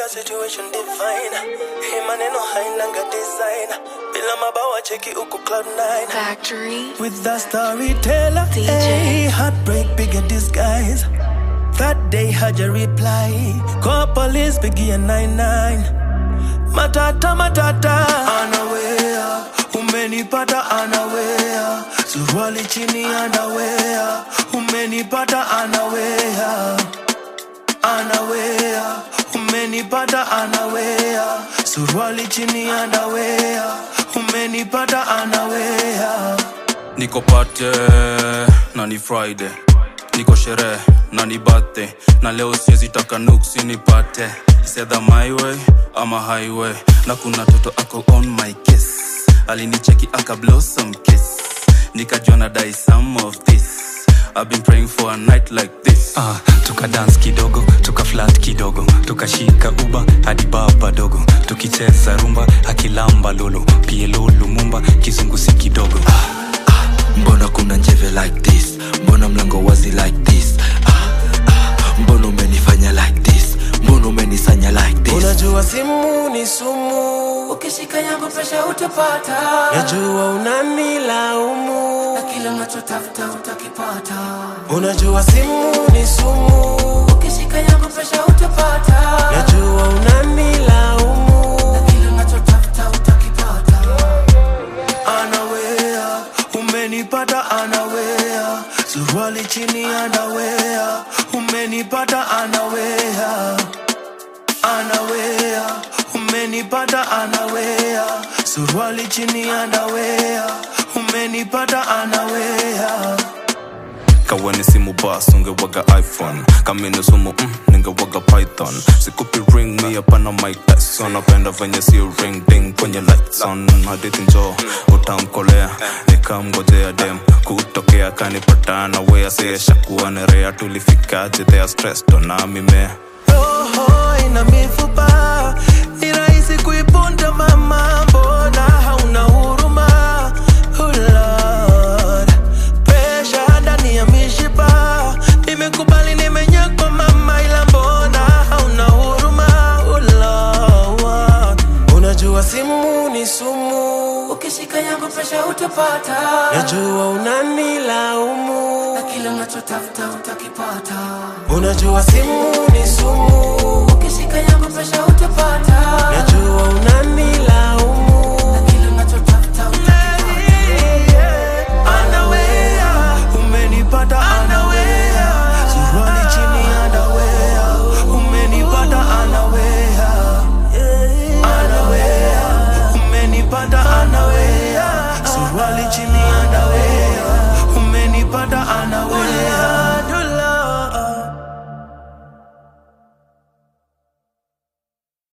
a situation divine. Hii maneno hainanga design. Bila mabawa cheki uko cloud nine. Factory. With the storyteller, DJ. hey, heartbreak bigger disguise. That day had your reply. Call police, biggie and nine nine. Matata matata, anawea. Umenipata anawea. Suruali chini anawea. Umenipata anawea. Anawea. Umenipata anawea. Suruali chini anawea. Umenipata anawea. niko pate na ni friday niko sherehe na ni birthday na leo siwezi taka nuksi nipate sedha my way ama highway na kuna toto ako on my case alinicheki aka blossom kiss nikajua na dai some of this I've been praying for a night like this Ah, tuka dance kidogo tuka flat kidogo tukashika uba hadi baba dogo tukicheza rumba akilamba lolo pielo lumumba kizungusi kidogo mbona kuna njeve like this mbona mlango wazi like this ah, ah, mbona umenifanya like this mbona umenisanya like this Unajua simu ni sumu, ukishika yangu presha utapata najua unanilaumu. na kila unachotafuta utakipata Unajua simu ni sumu, ukishika yangu presha utapata najua unanilaumu. na kila unachotafuta utakipata Anawea, umenipata anawea, suruali chini anawea, umenipata anawea, anawea, umenipata anawea, suruali chini anawea, umenipata anawea. kaweni simu bas ungewaga iphone kamini sumu mm, ningewaga python sikupi ring mi hapana mike tyson napenda venye si ring ding kwenye lights on hadithi njo utamkolea nikamgojea dem kutokea kanipatana wea siyeshakuanerea tulifikaje thea stressed ona mimea roho ina mifupa, ni rahisi kuipunja mama, mbona hauna huruma? Oh Lord, pressure ndani ya mishipa, nimekubali nimenyakwa mama, ila mbona hauna huruma? Oh Lord, unajua simu ni sumu, ukishika yangu presha utapata najua unanilaumu, na kila unachotafuta utakipata unajua simu ni sumu